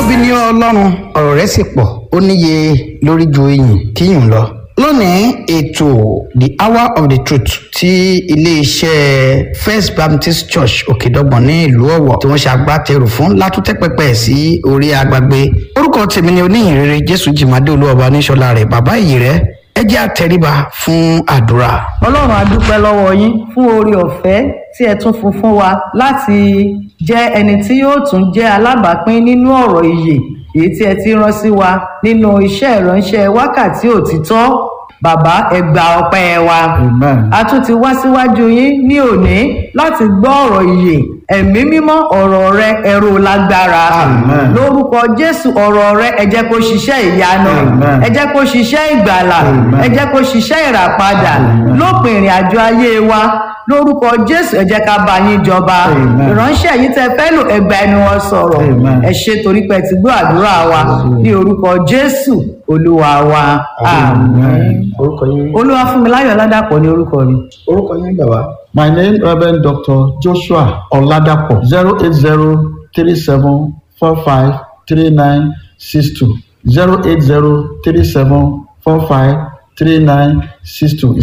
títóbi ní ọlọ́run ọ̀rọ̀ rẹ̀ sì pọ̀ ó níye lórí ju iyìn kíyùn lọ. lónìí ètò the hour of the truth ti iléeṣẹ́ first baptist church òkèdọ́gbọ̀n ní ìlú ọ̀wọ̀ tí wọ́n ṣe agbátẹrù fún látúntẹ́ pẹpẹ sí orí agbágbé orúkọ tèmi ni oníyìnrere jésù jìmádé olúwọba níṣọlá rẹ̀ bàbá yìí rẹ̀ ẹ jẹ́ àtẹríba fún àdúrà. ọlọ́run a dúpẹ́ lọ́wọ́ yín fún oore ọ̀fẹ́ tí ẹ tún fún fún wa láti jẹ́ ẹni tí yóò tún jẹ́ alábàápín nínú ọ̀rọ̀ ìyè èyí tí ẹ ti rán sí wa nínú iṣẹ́ ìránṣẹ́ wákàtí òtítọ́ bàbá ẹ gba ọpẹ́ wa Amen. a tún ti wá síwájú yín ní òní láti gbọ́ ọ̀rọ̀ ìyè ẹ̀mí mímọ́ ọ̀rọ̀ rẹ ẹ̀rọ lágbára Amen. lórúkọ jésù ọ̀rọ̀ rẹ ẹ jẹ́ kó ṣiṣẹ́ ìyanu Amen. ẹ jẹ́ kó ṣiṣẹ́ ìgbàlà Amen. ẹ jẹ́ kó ṣiṣẹ́ ìràpadà Amen. lópin ìrìn àjò ayé wa lórúkọ jésù ẹ jẹ́ ká bá yín jọba Amen. ìránṣẹ́ yìí tẹ fẹ́ lò ẹgbà ẹnu wọn sọ̀rọ̀ Amen. ẹ ṣe torí pé ẹ ti gbọ́ àdúrà wa ní orúkọ jésù olúwa wa àmín orúkọ yín olúwa fún mi láyọ̀ ládàpọ̀ ní orúkọ mi. orúkọ yín bàbá. My name Reverend Dr. Joshua Oladapo zero eight zero three seven four five three nine six two zero eight zero three seven four five three nine six two